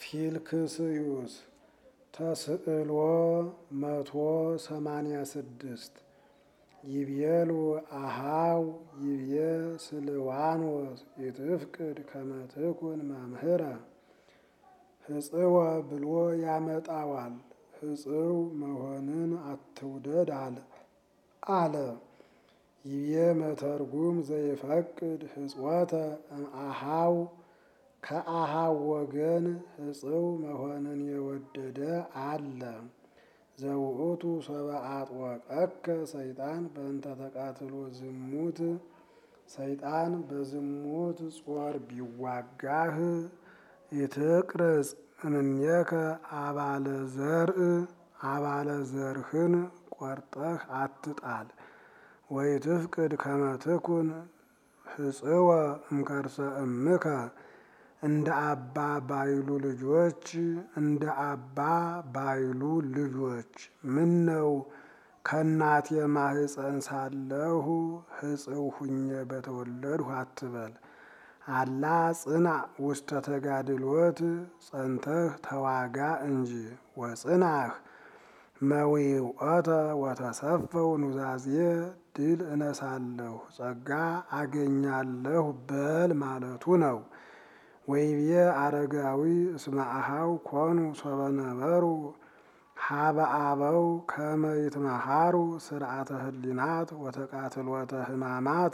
ፊልክስዩስ ተስዕሎ መቶ ሰማንያ ስድስት ይቤሉ አሃው ይቤ ስልዋኖስ ኢትፍቅድ ከመ ትኩን መምህረ ህጽወ ብሎ ያመጣዋል። ህጽው መሆንን አትውደድ አለ። ይቤ መተርጉም ዘይፈቅድ ህጽወተ እምአሃው ከአሃው ወገን ህጽው መሆንን የወደደ አለ። ዘውእቱ ሰብአ አጥወቀከ ሰይጣን በእንተ ተቃትሎ ዝሙት ሰይጣን በዝሙት ጾር ቢዋጋህ ኢትቅርጽ እምኔከ አባለ ዘርእ አባለ ዘርህን ቆርጠህ አትጣል። ወኢትፍቅድ ከመ ትኩን ህጽወ እምከርሰ እምከ እንደ አባ ባይሉ ልጆች እንደ አባ ባይሉ ልጆች ምነው ከእናቴ ማህፀን ሳለሁ ህጽው ሁኜ በተወለድሁ አትበል። አላ ጽናዕ ውስተ ተጋድሎት ጸንተህ ተዋጋ እንጂ ወጽናህ መዊውኦተ ወተሰፈው ኑዛዜ ድል እነሳለሁ ጸጋ አገኛለሁ በል ማለቱ ነው። ወይቤ አረጋዊ እስመ አሃው ኮኑ ሶበ ነበሩ ሀበ አበው ከመ ይትመሃሩ ስርዓተ ህሊናት ወተቃትሎተ ህማማት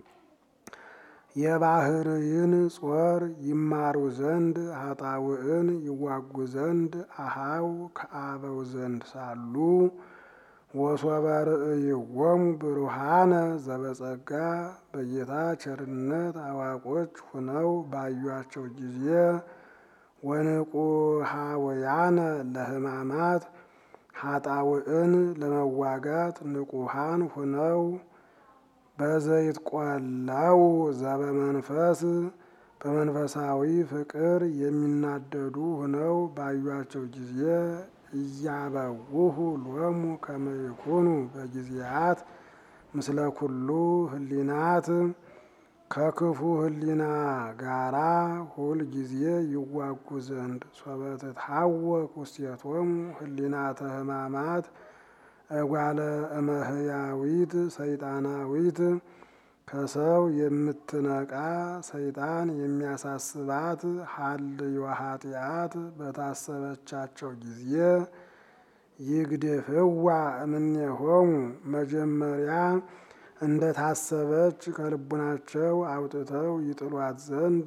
የባህርይን ጾር ይማሩ ዘንድ ኃጣውዕን ይዋጉ ዘንድ አሃው ከአበው ዘንድ ሳሉ ወሶበ ርእይዎሙ ብሩሃነ ዘበጸጋ በጌታ ቸርነት አዋቆች ሁነው ባዩአቸው ጊዜ ወንቁሃወያነ ለህማማት ኃጣውዕን ለመዋጋት ንቁሃን ሁነው በዘይት ቆለው ዘበመንፈስ በመንፈሳዊ ፍቅር የሚናደዱ ሁነው ባዩአቸው ጊዜ እያበውሁ ሎሙ ከመ ይኩኑ በጊዜያት ምስለ ኩሉ ህሊናት ከክፉ ህሊና ጋራ ሁል ጊዜ ይዋጉ ዘንድ ሶበ ትትሐወክ ውስቴቶሙ ህሊናተ ህማማት እጓለ እመህያዊት ሰይጣናዊት ከሰው የምትነቃ ሰይጣን የሚያሳስባት ሀልዮ ኃጢአት በታሰበቻቸው ጊዜ ይግድፍዋ እምኔሆሙ መጀመሪያ እንደ ታሰበች ከልቡናቸው አውጥተው ይጥሏት ዘንድ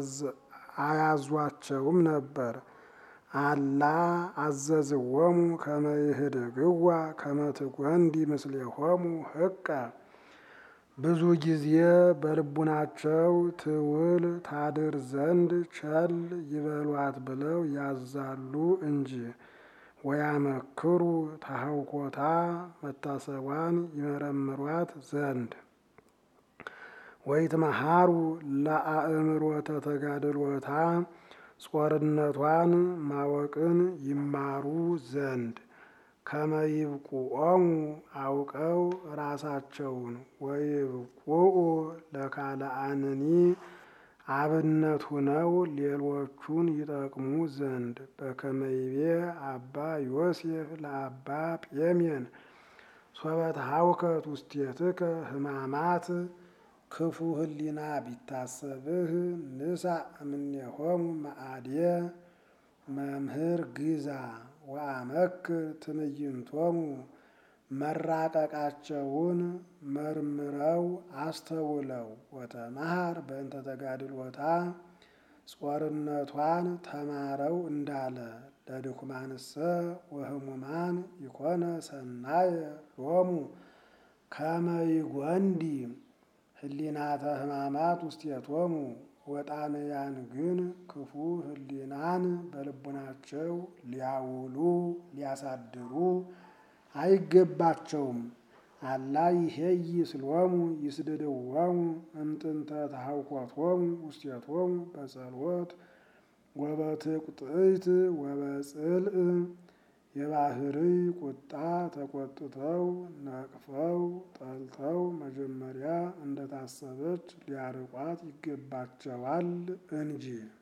አያዟቸውም ነበር። አላ አዘዝዎሙ ከመ ይህድግዋ ከመ ትጐንዲ ምስሌሆሙ ህቀ ብዙ ጊዜ በልቡናቸው ትውል ታድር ዘንድ ቸል ይበሏት ብለው ያዛሉ እንጂ። ወያመክሩ ታህውኮታ መታሰቧን ይመረምሯት ዘንድ ወይትመሃሩ ለአእምሮተ ተጋድሎታ ጾርነቷን ማወቅን ይማሩ ዘንድ ከመይብቁኦሙ አውቀው ራሳቸውን ወይብቁኡ ለካልአንኒ አብነት ሁነው ሌሎቹን ይጠቅሙ ዘንድ በከመይቤ አባ ዮሴፍ ለአባ ጴሜን ሶበ ተሐውከት ውስቴትከ ህማማት ክፉ ህሊና ቢታሰብህ ንሳእ እምኔሆሙ መዓድየ መምህር ግዛ ወአመክር ትምይንቶሙ መራቀቃቸውን መርምረው አስተውለው ወተመሃር በእንተ ተጋድሎታ ጾርነቷን ተማረው እንዳለ ለድኩማንሰ ወህሙማን ይኮነ ሰናየ ሎሙ ከመ ይጐንዲ ህሊናተ ህማማት ውስቴቶሙ ወጣንያን ግን ክፉ ህሊናን በልቡናቸው ሊያውሉ ሊያሳድሩ አይገባቸውም። አላ ይሄይ ስሎሙ ይስድድዎሙ እምጥንተ ተሐውኮቶሙ ውስቴቶሙ በጸሎት ወበትቁጥይት ወበጽልእ የባህርይ ቁጣ ተቆጥተው ነቅፈው ጠልተው መጀመሪያ እንደታሰበች ሊያርቋት ይገባቸዋል እንጂ